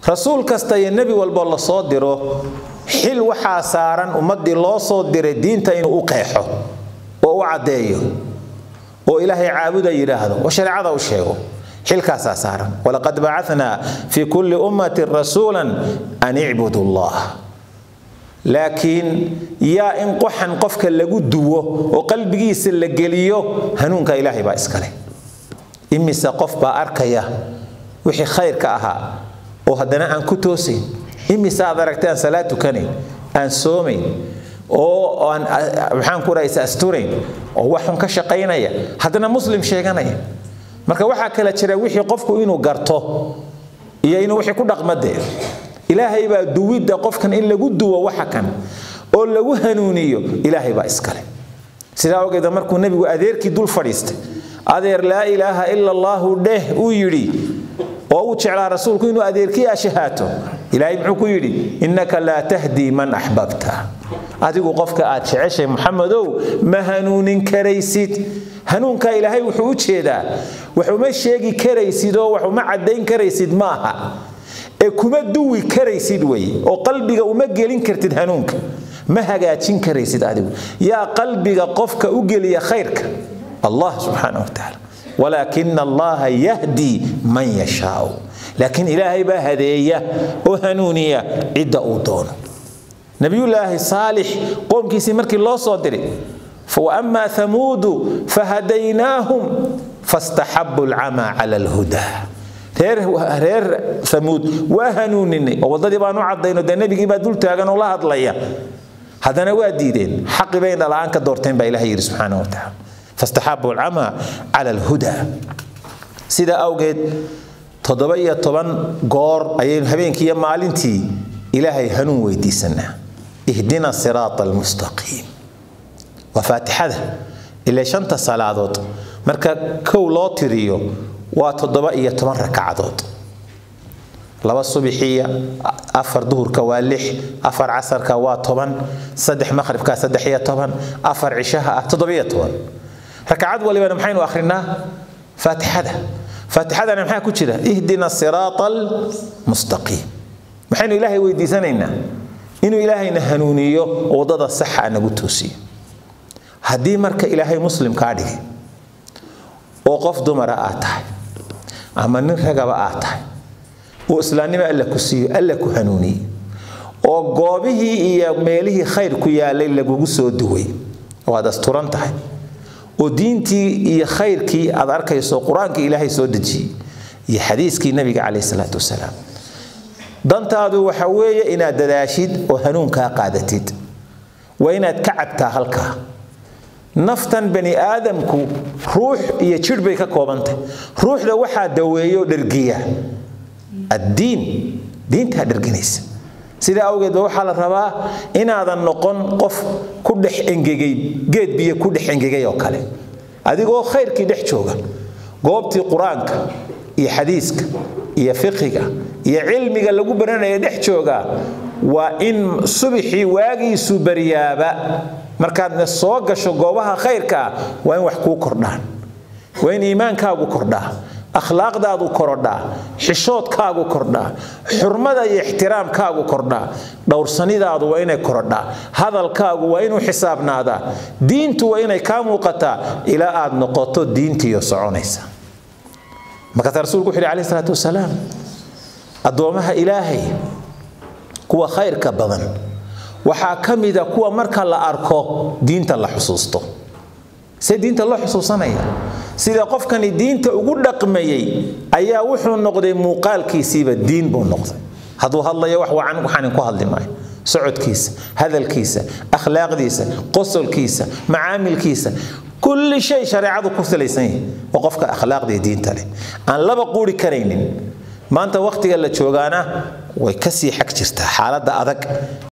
rasuul kasta iyo nebi walboo la soo diro xil waxaa saaran ummaddii loo soo diray diinta inuu u qeexo oo u caddeeyo oo ilaahay caabuda yidhaahdo oo shareecada u sheego xilkaasaa saaran walaqad bacatnaa fii kulli ummatin rasuulan an icbudu allah laakiin yaa in qoxan qofka lagu duwo oo qalbigiisa la geliyo hanuunka ilaahay baa iskale imise qof baa arkaya wixii khayrka ahaa oo haddana aan ku toosayn imise aad aragtay aan salaad tukanayn aan soomayn oo aan maxaan ku rahaysa asturayn oo waxun ka shaqaynaya haddana muslim sheeganaya marka waxaa kala jira wixii qofku inuu garto iyo inuu wixii ku dhaqmadee ilaahay baa duwidda qofkan in lagu duwo waxa kan oo lagu hanuuniyo ilaahay baa iskale sidaa ogeeda markuu nebigu adeerkii dul fadhiistay adeer laa ilaaha ila allaahu dheh uu yidhi oo uu jeclaa rasuulku inuu adeerkii ashahaato ilaahay muxuu ku yidhi innaka laa tahdii man axbabta adigu qofka aad jeceshay muxamedow ma hanuunin karaysid hanuunka ilaahay wuxuu u jeedaa wax uma sheegi karaysid oo wax uma caddayn karaysid maaha ee kuma duwi karaysid weye oo qalbiga uma gelin kartid hanuunka ma hagaajin karaysid adigu yaa qalbiga qofka u geliya khayrka allah subxaana wa tacaala walaakina allaha yahdi man yashaau laakiin ilaahay baa hadeeya oo hanuuniya cidda uu doono nabiyullaahi saalix qoomkiisii markii loo soo diray waama hamuudu fahadaynaahum fastaxabu alcamaa cala alhudaa reer amuud waa hanuuninay oo wadadii baanu cadayno dee nebigii baa dul taagan oo la hadlaya haddana waa diideen xaqi bay dhala'aan ka doorteen baa ilaha yidhi subxaana wa tacaala fastaxabu alcamaa cala alhudaa sidaa awgeed toddoba iyo toban goor ayaynu habeenkii iyo maalintii ilaahay hanuun weydiisanaa ihdina siraata almustaqiim waa faatixada ilaa shanta salaadood marka kow loo tiriyo waa toddoba iyo toban rakacadood laba subixiya afar duhurka waa lix afar casarka waa toban saddex maqhribka saddex iyo toban afar cishaha ah toddobiyo toban rakacad walibana maxaynu akhrinaa faatixada faatixadana maxaa ku jira ihdina siraata almustaqiim maxaynu ilaahay weydiisanaynaa inuu ilaahayna hanuuniyo oo waddada saxa nagu toosiyo haddii marka ilaahay muslim kaa dhigay oo qof dumara aad tahay ama nin ragaba aad tahay oo islaamnimo alla ku siiyo alla ku hanuuniye oo goobihii iyo meelihii khayr ku yaalay lagugu soo duway waad asturan tahay oo diintii iyo khayrkii aad arkayso qur-aankii ilaahay soo dejiyey iyo xadiiskii nabiga calayh salaatu wasalaam dantaadu waxa weeye inaad dadaashid oo hanuunkaa qaadatid waa inaad ka cabtaa halkaa naftan bani aadamku ruux iyo jidh bay ka koobantahy ruuxda waxaa daweeyo dhergiya addiin diintaa dherginaysa sidaa awgeed ba waxaa la rabaa inaadan noqon qof ku dhex engegay geed biyo ku dhex engegay oo kale adigoo khayrkii dhex jooga goobtii qur-aanka iyo xadiiska iyo fiqiga iyo cilmiga lagu baranaya dhex jooga waa in subixii waagiisu baryaaba markaadna soo gasho goobaha khayrka ah waa in wax kuu kordhaan waa in iimaankaagu kordhaa akhlaaqdaadu korodhaa xishoodkaagu kordhaa xurmada iyo ixtiraamkaagu kordhaa dhowrsanidaadu waa inay korodhaa hadalkaagu waa inuu xisaabnaadaa diintu waa inay kaa muuqataa ilaa aad noqoto diintiiyo soconaysa markaasa rasuulku wuxu yhi alayh isalaatu wasalaam addoomaha ilaahay kuwa khayrka badan waxaa ka mida kuwa marka la arko diinta la xusuusto see diinta loo xusuusanaya sida qofkani diinta ugu dhaqmayey ayaa wuxuu noqday muuqaalkiisiiba diin buu noqday hadduu hadlayo wax wacan waxaanin ku hadli maayo socodkiisa hadalkiisa akhlaaqdiisa qosolkiisa macaamilkiisa kulli shay shareecadu ku salaysan yahay waa qofka akhlaaqdii diinta leh aan laba quuri karaynin maanta wakhtiga la joogaana way kasii xag jirtaa xaaladda adag